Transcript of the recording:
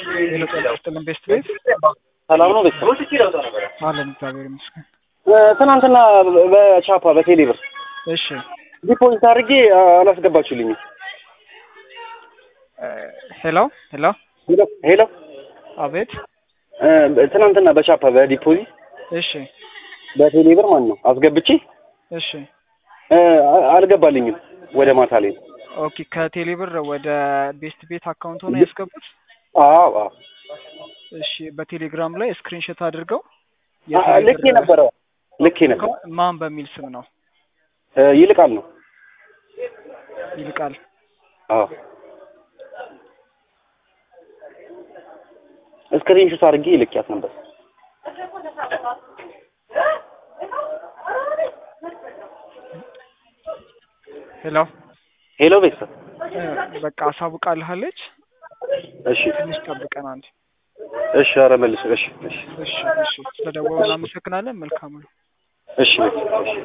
ሌሎ ጤና ይስጥልን ቤስት ቤት ሰላም ነው ቤተሰብ አለን እግዚአብሔር ይመስገን። ትናንትና በቻፓ በቴሌ ብር እሺ ዲፖዚት አድርጌ አላስገባችሁልኝም። ሄሎ ሄሎ ሄሎ ሄሎ አቤት እ፣ ትናንትና በቻፓ በዲፖዚት እሺ በቴሌ ብር ማለት ነው አስገብቼ እሺ እ፣ አልገባልኝም ወደ ማታ ላይ ነው። ኦኬ ከቴሌ ብር ወደ ቤስት ቤት አካውንት ሆነ ያስገቡት አዎ አዎ እሺ በቴሌግራም ላይ ስክሪንሾት አድርገው አ- አ- ልኬ ነበረ ልኬ ነበር። ማን በሚል ስም ነው እ፣ ይልቃል ነው። ይልቃል አዎ ስክሪንሾት አድርጌ ልኬያት ነበር። ሄሎ ሄሎ ቤተሰብ እ፣ በቃ አሳውቃልሃለች እሺ ትንሽ ጠብቀን አንዴ እሺ፣ ኧረ መልስ እሺ እሺ እሺ እሺ ስለደወሉ እናመሰግናለን መልካም ነው እሺ ቤተሰብ እሺ